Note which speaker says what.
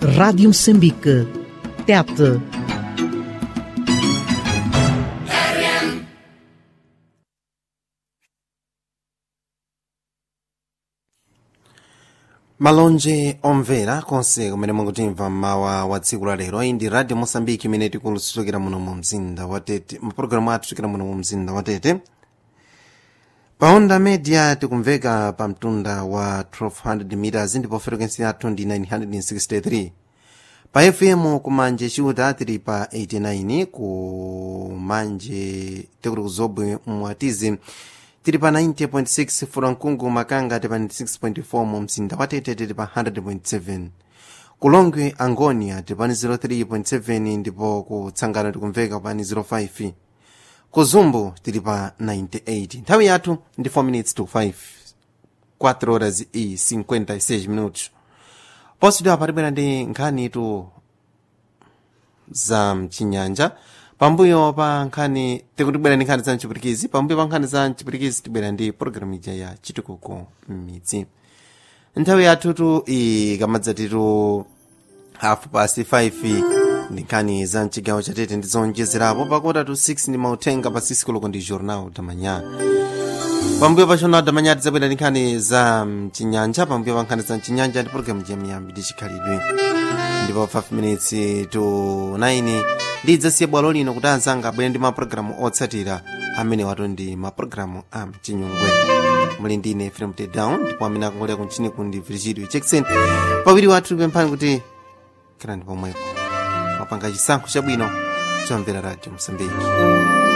Speaker 1: Rádio Moçambique. Tete.
Speaker 2: malonje omvera konse kumene mukutimva mmawa wa tsiku la lero iyi ndi radio mosambiki imene tikulutsukira muno mu mzinda wa tete mapulogalamu athu tikira muno mu mzinda wa tete pa onda media tikumveka pa mtunda wa 1200 meters ndipo frequency yathu ndi 963 pa fm kumanje chiuta tili pa 89 kumanje tikuli kuzobwe mwatizi tili pa 90.6 furankungu makanga tili pa 96.4 mu mzinda wa tete tili pa 100.7 kulongwe angonia tili pa 03.7 ndipo kutsangana tikumveka pa 05 kuzumbu tili pa 98 nthawi yathu ndi 4 minutes to 5 4 horas e 56 minutos positwa patibwera ndi nkhani tu za mchinyanja pambuyo pa nkhani tikutibwera ndi nkhani za mchipirikizi pambuyo pa nkhani za mchipirikizi tibwera ndi pologalamu ija ya chitukuko m'midzi nthawi yathutu ikamadzatitu hafu past 5 ndi nkhani za mchigawo chatete ndi zonjezerapo pakota tu 6 ndi mauthenga pa sisikoloko ndi jornal damanya pambuyo pa jornal damanya tidzabwera ndi nkhani za mchinyanja pambuyo pa nkhani za mchinyanja ndi pologalamu ya miyambi ndi chikhalidwe ndipo 5 minutes to 9 ndidzasiya bwalo lino kuti anzanga abwere ndi mapulogalamu otsatira amene wato ndi mapulogalamu a mchinyungwe muli ndine frem down ndipo amene akongolera kunchini kundi virgilio jackson pawiri wathu pemphani kuti khala ndi pomwepo mapanga chisankho chabwino chomvera radio msambiki